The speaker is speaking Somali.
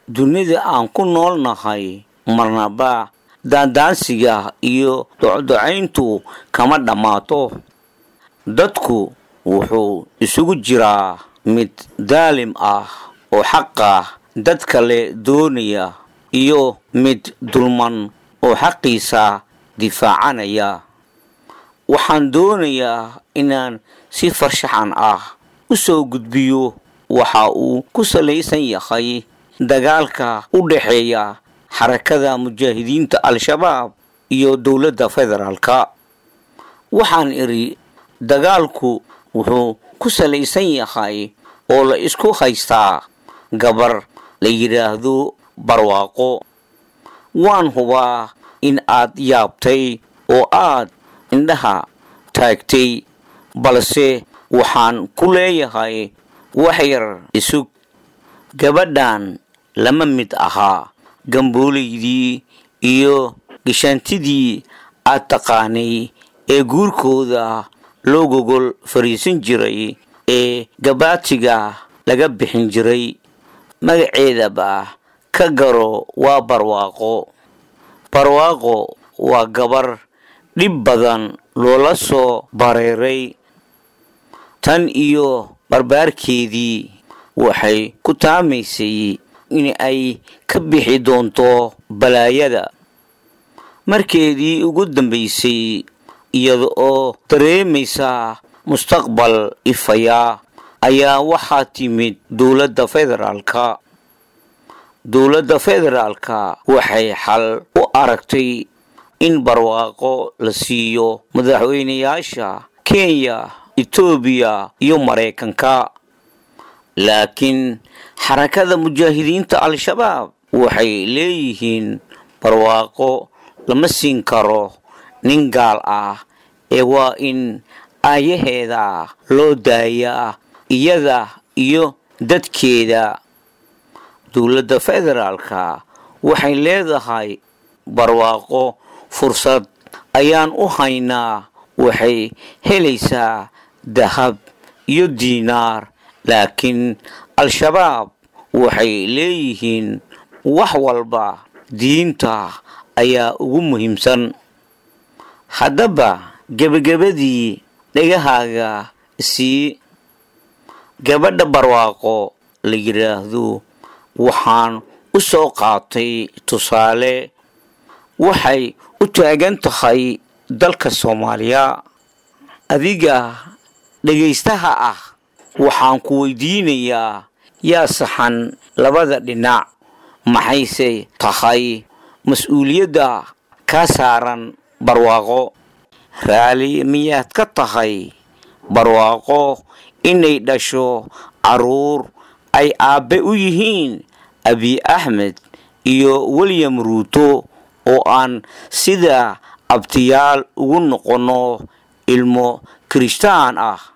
dunida aan ku noolnahay marnaba daandaansiga iyo docdocayntu kama dhammaato dadku wuxuu isugu jiraa mid daalim ah oo xaqa dad kale doonaya iyo mid dulman oo xaqiisa difaacanaya waxaan doonayaa inaan si farshaxan ah u soo gudbiyo waxa uu ku salaysan yahay dagaalka u dhexeeya xarakada mujaahidiinta al-shabaab iyo dowladda federaalka waxaan idhi dagaalku wuxuu ku salaysan yahay oo la isku haystaa gabar la yidhaahdo barwaaqo waan hubaa in aad yaabtay oo aad indhaha taagtay balse waxaan ku leeyahay wax yar isug gabadhan lama mid ahaa gamboolaydii iyo gashaantidii aad taqaanay ee guurkooda loo gogol fariisan jiray ee gabaatiga laga bixin jiray magaceedaba ka garo waa barwaaqo barwaaqo waa gabar dhib badan loola soo bareeray tan iyo barbaarkeedii waxay ku taamaysay in ay ka bixi doonto balaayada markeedii ugu dambaysay iyada oo dareemaysa mustaqbal ifaya ayaa waxaa timid dowladda federaalka dowladda federaalka waxay xal u aragtay in barwaaqo la siiyo madaxweynayaasha kenya etoobiya iyo maraykanka laakiin xarakada mujaahidiinta al-shabaab waxay leeyihiin barwaaqo lama siin karo nin gaal ah ee waa in aayaheeda loo daayaa iyada iyo dadkeeda dowladda federaalka waxay leedahay barwaaqo fursad ayaan u haynaa waxay helaysaa dahab iyo diinaar laakiin al-shabaab waxay leeyihiin wax walba diinta ayaa ugu muhiimsan haddaba gebagabadii dhegahaaga sii gabadha barwaaqo la yidhaahdo waxaan u soo qaatay tusaale waxay u taagan tahay dalka soomaaliya adiga dhegaystaha ah waxaan ku weydiinayaa yaa saxan labada dhinac maxayse tahay mas-uuliyadda kaa saaran barwaaqo raali miyaad ka tahay barwaaqo inay dhasho caruur ay aabbe u yihiin abi axmed iyo william ruuto oo aan sida abtiyaal ugu noqonno ilmo kirishtaan ah